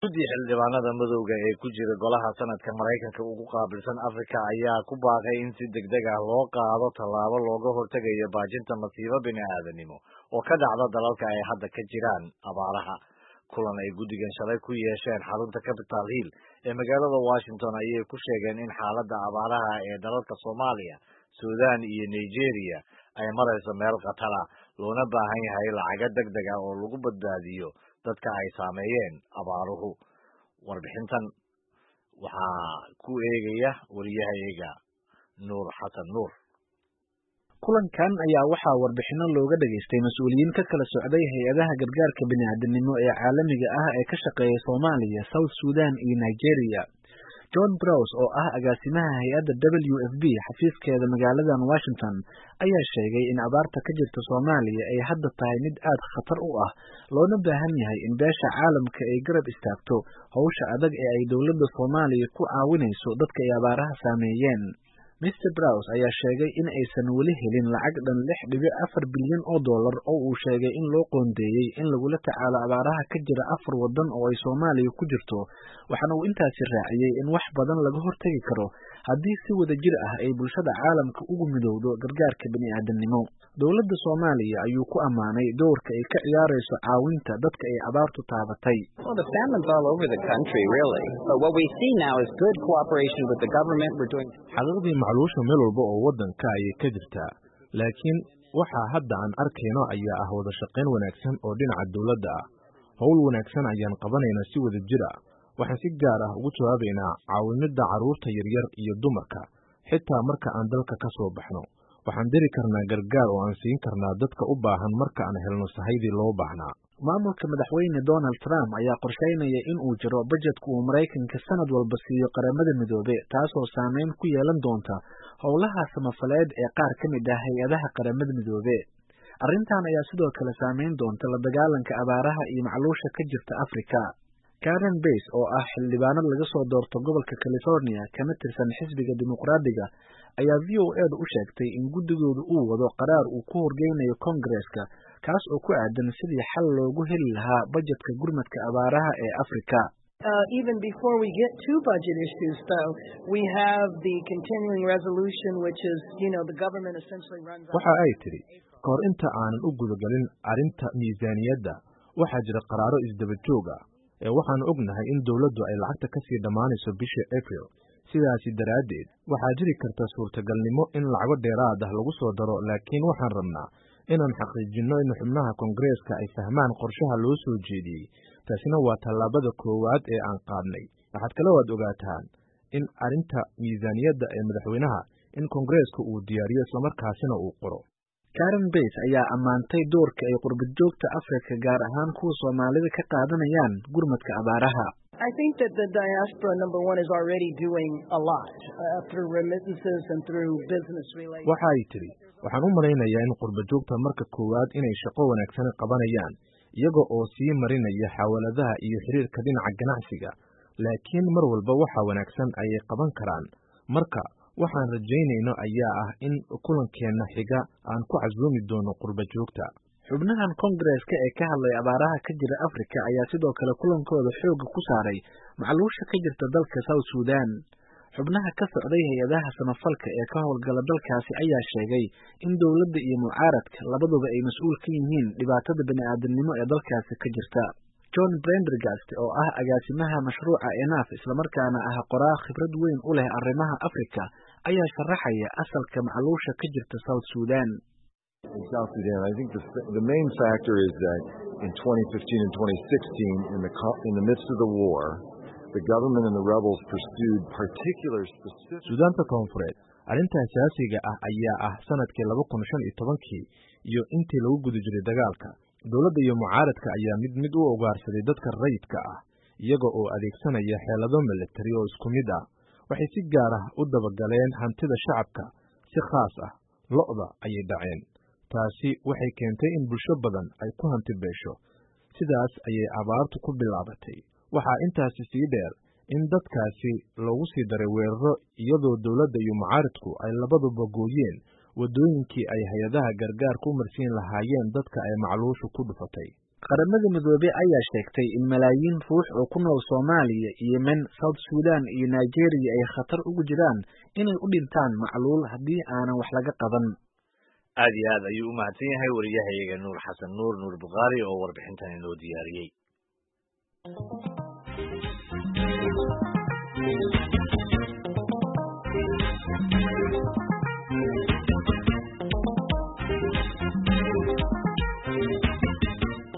guddii xildhibaanada madowga ee ku jira golaha sanadka maraykanka ugu qaabilsan afrika ayaa ku baaqay in si degdeg ah loo qaado tallaabo looga hortegayo baajinta masiibo bini-aadanimo oo ka dhacda dalalka ay hadda ka jiraan abaaraha kulan ay guddigan shalay ku yeesheen xarunta capital hill ee magaalada washington ayay ku sheegeen in xaaladda abaaraha ee dalalka soomaaliya sudan iyo nigeria ay marayso meel khatara loona baahan yahay lacago deg deg ah oo lagu badbaadiyo dadka ay saameeyeen abaaruhu warbixintan waxaa ku eegaya wariyahayaga nuur xasan nuur kulankan ayaa waxaa warbixino looga dhageystay mas-uuliyiin ka kala socday hay-adaha gargaarka bini'aadanimo ee caalamiga ah ee ka shaqeeya soomaaliya south sudan iyo nigeria john browse oo ah agaasimaha hay-adda w f b xafiiskeeda magaaladan washington ayaa sheegay in abaarta ka jirta soomaaliya ay hadda tahay mid aad khatar u ah loona baahan yahay in beesha caalamka ay garab istaagto howsha adag ee ay dowladda soomaaliya ku caawinayso dadka ay abaaraha saameeyeen mr browse ayaa sheegay in aysan weli helin lacag dhan lix dhibic afar bilyan oo dollar oo uu sheegay in loo qoondeeyey in lagula tacaalo abaaraha ka jira afar waddan oo ay soomaaliya ku jirto waxaana uu intaasi raaciyey in wax badan laga hortegi karo haddii si wada jir ah ay bulshada caalamka ugu midowdo gargaarka bini'aadanimo dowladda soomaaliya ayuu ku ammaanay dowrka ay ka ciyaarayso caawinta dadka ay abaartu taabatay xaqiiqdii macluusha meel walba oo waddanka ayay ka jirtaa laakiin waxaa hadda aan arkayno ayaa ah wada shaqayn wanaagsan oo dhinaca dowladda ah howl wanaagsan ayaan qabanaynaa si wada jir ah waxaan si gaar ah ugu jawaabaynaa caawimidda carruurta yaryar iyo dumarka xitaa marka aan dalka ka soo baxno waxaan diri karnaa gargaar oo aan siin karnaa dadka u baahan marka aan helno sahaydii loo baahnaa maamulka madaxweyne donald trump ayaa qorsheynaya in uu jiro bajetku uu maraykanka sanad walba siiyo qaramada midoobe taasoo saameyn ku yeelan doonta howlaha samafaleed ee qaar ka mid ah hay-adaha qaramada midoobe arrintan ayaa sidoo kale saameyn doonta la dagaalanka abaaraha iyo macluusha ka jirta afrika karen bays oo ah xildhibaanad laga soo doorto gobolka california kana tirsan xisbiga dimuqraadiga ayaa v o edu u sheegtay in guddigoodu uu wado qaraar uu ku horgeynayo kongareska kaas oo ku aadan sidii xal loogu heli lahaa bajetka gurmadka abaaraha ee afrika even before we get to budget issues, though, we have the continuing resolution, which is, you know, the government essentially runs. waxa ay tidhi ka hor inta aanan u gudagelin arrinta miisaaniyadda waxaa jira qaraaro isdaba joog ah ee waxaanu ognahay in dowladdu ay lacagta ka sii dhammaanayso bisha april sidaasi daraaddeed waxaa jiri karta suurtagalnimo in lacago dheeraad ah lagu soo daro laakiin waxaan rabnaa inaan xaqiijinno in xubnaha koongareeska ay fahmaan qorshaha loo soo jeediyey taasina waa tallaabada koowaad ee aan qaadnay waxaad kale waad ogaataan in arrinta miisaaniyadda ee madaxweynaha in koongareeska uu diyaariyo islamarkaasina uu qoro karen bays ayaa ammaantay doorka ay qurbadjoogta afrika gaar ahaan kuwa soomaalida ka qaadanayaan gurmadka abaaraha I think that the diaspora, number one, is already doing a lot uh, through remittances and through business relations. waxa ay tidhi waxaan u malaynayaa in qurbajoogta marka koowaad inay shaqo wanaagsan qabanayaan iyaga oo sii marinaya xawaaladaha iyo xiriirka dhinaca ganacsiga laakiin mar walba waxa wanaagsan ayay qaban karaan marka waxaan rajaynayno ayaa ah in kulankeenna xiga aan ku casuumi doono qurbajoogta xubnahan kongareska ee ka hadlay abaaraha ka jira afrika ayaa sidoo kale kulankooda xoogga ku saaray macluusha ka jirta dalka south sudan xubnaha ka socday hay-adaha samafalka ee ka howlgala dalkaasi ayaa sheegay in dowladda iyo mucaaradka labaduba ay mas-uul ka yihiin dhibaatada bini'aadanimo ee dalkaasi ka jirta john brendergast oo ah agaasimaha mashruuca enaf islamarkaana ah qoraa khibrad weyn u leh arrimaha afrika ayaa sharaxaya asalka macluusha ka jirta south sudan in South Sudan. I think the, the main factor is that in 2015 and 2016, in the, in the midst of the war, the government and the rebels pursued particular specific... suudaanta koonfureed arrinta asaasiga ah ayaa ah sanadkii laba kun shan iyo tobankii iyo intii lagu guda jiray dagaalka dowladda iyo mucaaradka ayaa mid mid u ogaarsaday dadka rayidka ah iyaga oo adeegsanaya xeelado militari oo isku mid ah waxay si gaar ah u dabagaleen hantida shacabka si khaas ah lo'da ayay dhaceen taasi waxay keentay in bulsho badan ay ku hanti beesho sidaas ayay abaartu ku bilaabatay waxaa intaasi sii dheer in dadkaasi loogu sii daray weeraro iyadoo dowladda iyo mucaaridku ay labaduba gooyeen waddooyinkii ay hay-adaha gargaarka u marsiin lahaayeen dadka ay macluushu ku dhufatay qaramada midoobey ayaa sheegtay in malaayiin ruux oo ku nool soomaaliya yemen south sudan iyo nigeria ay khatar ugu jiraan inay u dhintaan macluul haddii aanan wax laga qaban aad iyo aad ayuu u mahadsan yahay wariyahayaga nuur xasan nuur nuur bukhaari oo warbixintan inoo diyaariyey